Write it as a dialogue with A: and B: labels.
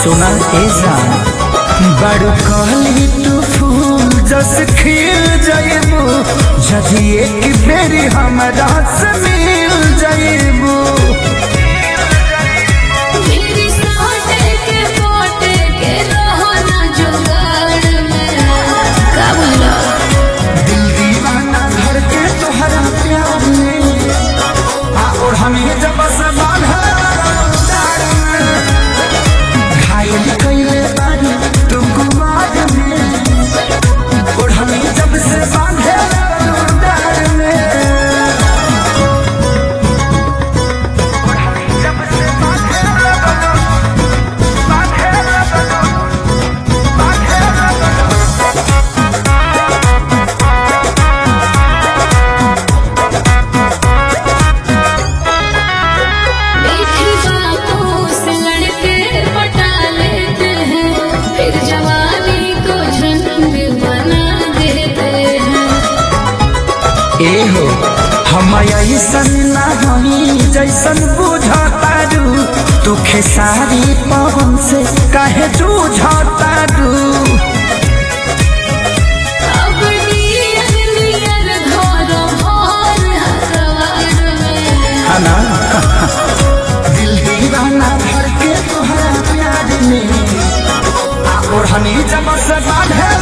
A: सुना ए जान बड़ कहली तू फूल जस खिल जाइबू जदि एक बेरी हमरा से मिल जाइबू
B: मेरी सोटे के पोटे के रहो ना जुगाड़ में का बोला
A: दिल दीवाना भर के तोहरा प्यार में आ और हमें जब से बांधा डार में घायल कइले बानी तुमको मार में और हमें जब से बांधे डार में और हमें जब से बांधे बांधे बांधे
B: मीठी बातों से लड़के पटा लेते हैं फिर जवानी को झंड बना देते हैं
A: एहो हम ऐसन ना हमी जैसन बुझतारू तू खेसारी पवन से काहे जूझतारू
B: अब नियर नियर घोरो भोर हकवार में
A: हना दिल दीवाना भर के तोहरा प्यार में आ ओढ़नी जब से बांधे